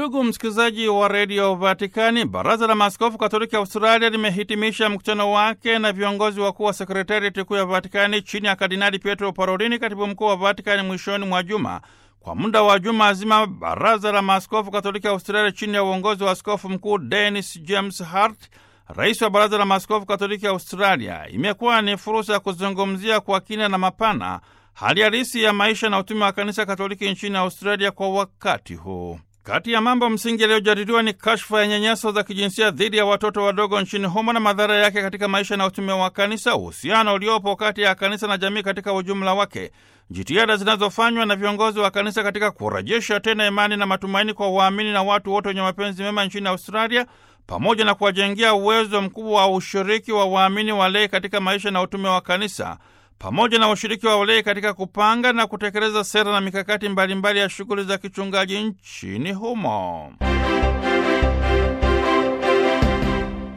Ndugu msikilizaji wa redio Vatikani, baraza la maaskofu katoliki Australia limehitimisha mkutano wake na viongozi wakuu wa sekretariati kuu ya Vatikani chini ya Kardinali Pietro Parolini, katibu mkuu wa Vatikani, mwishoni mwa juma. Kwa muda wa juma zima, baraza la maaskofu katoliki Australia chini ya uongozi wa askofu mkuu Dennis James Hart, rais wa baraza la maaskofu katoliki Australia, imekuwa ni fursa ya kuzungumzia kwa kina na mapana hali halisi ya maisha na utume wa kanisa katoliki nchini Australia kwa wakati huu. Kati ya mambo msingi yaliyojadiliwa ni kashfa ya nyanyaso za kijinsia dhidi ya watoto wadogo nchini humo na madhara yake katika maisha na utume wa kanisa, uhusiano uliopo kati ya kanisa na jamii katika ujumla wake, jitihada zinazofanywa na viongozi wa kanisa katika kurejesha tena imani na matumaini kwa waamini na watu wote wenye mapenzi mema nchini Australia, pamoja na kuwajengea uwezo mkubwa wa ushiriki wa waamini walei katika maisha na utume wa kanisa pamoja na ushiriki wa walei katika kupanga na kutekeleza sera na mikakati mbalimbali mbali ya shughuli za kichungaji nchini humo.